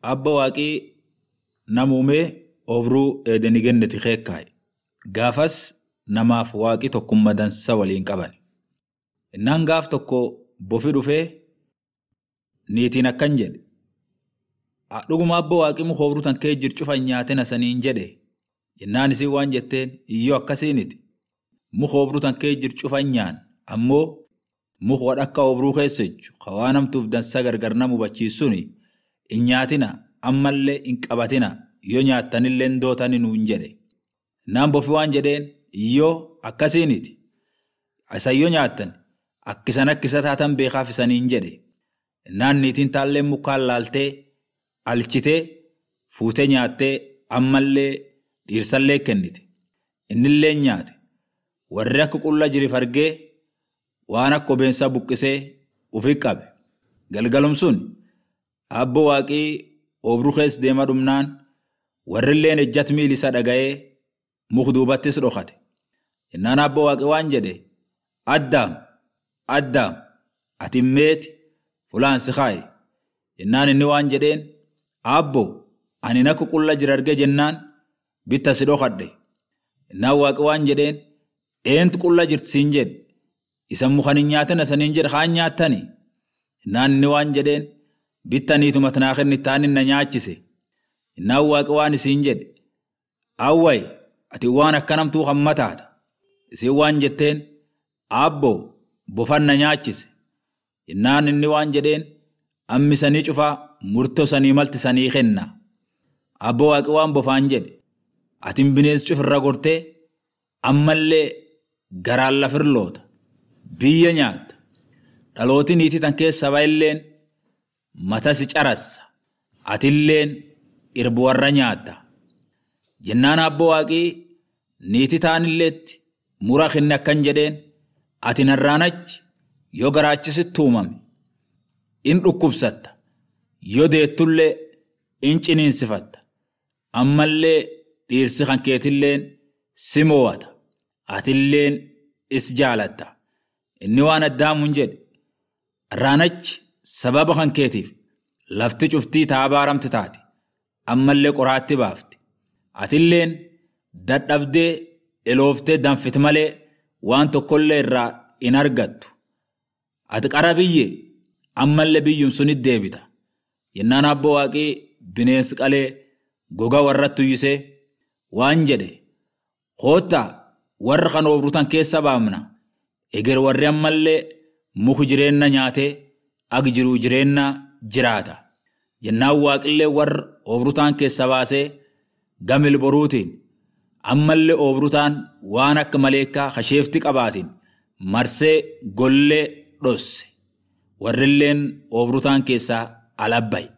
abba waaqii namuumee obruu eedanii genneti keekkaa'e. Gaafas namaaf waaqii tokkummaa dansa waliin qaban. Innaan gaaf tokko bofi dhufee niitiin akkan jedhe. Dhuguma abba waaqii muka obruu tan kee jiru cufan nyaatina saniin jedhe. Innaan isii waan jetteen iyyoo akkasiiniti. Muka obruu tan kee jiru cufan nyaan ammoo muka wadha akka obruu keessa jechu waan hamtuuf dansa gargar nama hubachiisuuni hin nyaatina ammallee hin qabatina yoo nyaattanillee hin dootani nuun jedhe. Naan bofi waan jedheen iyyoo akkasiiniti. Isan yoo nyaattan akkisan akkisa taatan beekaaf isaniin jedhe. Naan niitiin taallee mukaan laaltee alchitee fuutee nyaattee ammallee dhiirsallee kennite. Innillee nyaate. Warri akka qulla jirif argee waan akka obeensaa buqqisee ufi qabe. Galgalum sun abbo waaqii obruu keessa deema dhumnaan warrilleen ejjat miil isa dhaga'ee muk duubattis dhokate. Innaan abbo waaqii waan jedhe addaam addaam ati meeti fulaan si kaaye. Innaan inni waan jedheen abbo ani nakku qulla jira arge jennaan bitta si dhokadhe. Innaan waaqi waan jedheen eentu qulla jirti siin jedhe. Isan mukan hin nyaatina saniin jedhe kaan nyaattani. Innaan inni waan jedheen bittaniituma tanaa kenni taanin na nyaachise. Innaan waaqi waan isiin jedhe. Awwayi ati waan akkanamtuu hammataata. Isin waan jetteen abbo bofan na nyaachise. Innaan inni waan jedheen ammi sanii cufaa murtoo sanii malti sanii kenna. Abbo waaqi waan bofaan jedhe. Atin bineensi cufirra gortee ammallee garaan lafirloota. Biyya nyaatta. Dhalooti niitii tan keessa illeen matasi carassa. Atilleen irbu warra nyaatta. Jennaan abbo waaqii niitii taanilleetti mura kenne akkan jedheen ati narraanachi yoo garaachisitti uumame in dhukkubsatta yoo deettullee in ciniinsifatta ammallee dhiirsi kan keetilleen si mo'ata atilleen is jaalatta inni waan addaamuun jedhe raanachi sababa kan keetiif lafti cuftii taabaaramti taate ammallee qoraatti baafti atilleen dadhabdee elooftee danfit malee waan tokkollee irraa in argattu ati qara biyye ammallee biyyum sunit deebita yennaan abbo waaqii bineensi qalee goga warratti uyyisee waan jedhe koottaa warra kan obrutan keessa baamna eger warri ammallee muku jireenna nyaatee ag jiruu jireenna jiraata jennaan waaqillee warra obrutaan keessa baasee gamil boruutiin ammallee obrutaan waan akka maleekaa kasheefti qabaatiin marsee gollee dhosse warrilleen obrutaan keessaa alabbaye